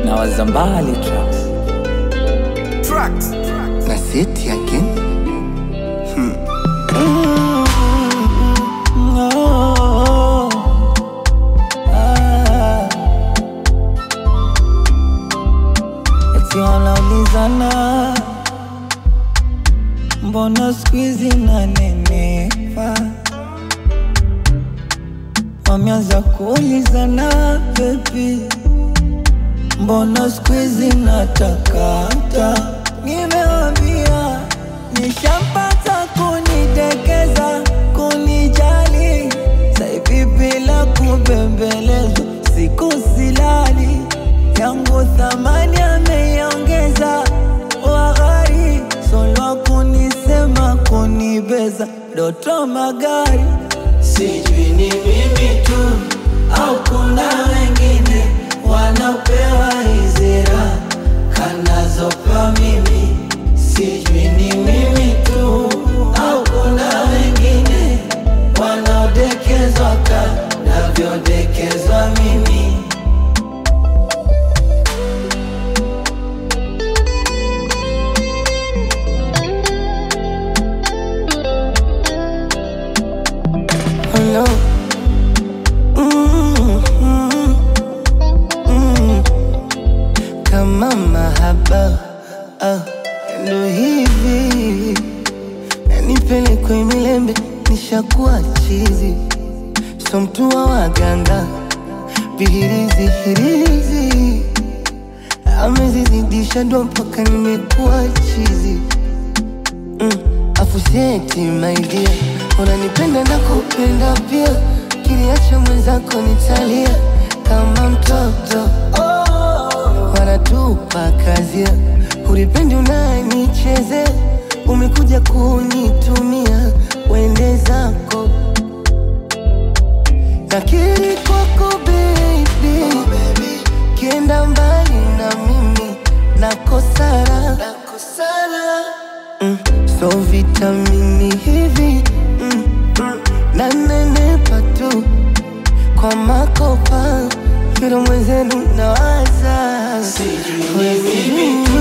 na wazambali tracks Tracks. na seti again Oh, ah. Eti wanaulizana mbona skuizi nanenepa, wameanza kuulizana bebi, mbona skuizi natakata, nimewambia nishampata kunidekeza, kunijali, saivi bila kubembelezwa, siku silali yangu thamani ameiongeza, waghari solwa kunisema kunibeza, doto magari sijui ni mimi tu au kuna wengine wanaopewa hizi raha kanazopa mimi, sijui ni mimi tu au kuna wengine wanaodekezwa kanavyodekezwa mimi. Hello. Mm, mm, mm. Kama mahaba ah, ndo hivi nanipelekwe milembe, nishakuwa chizi, so mtu wa waganga vihirizi hirizi amezizidisha ndo mpaka nimekuwa chizi mm. Afuseti maidia, unanipenda na kupenda pia, kiliacha mwenzako nitalia kama mtoto wanatupa kazia, ulipendi unanichezea, umekuja kunitumia, wende zako nakiri kwako baby, kienda mbali na mimi nakosara, mm, so vitamini hivi mm, mm, nanenepa tu kwa makopa kilo mwenzenu nawaza Sijui ni mimi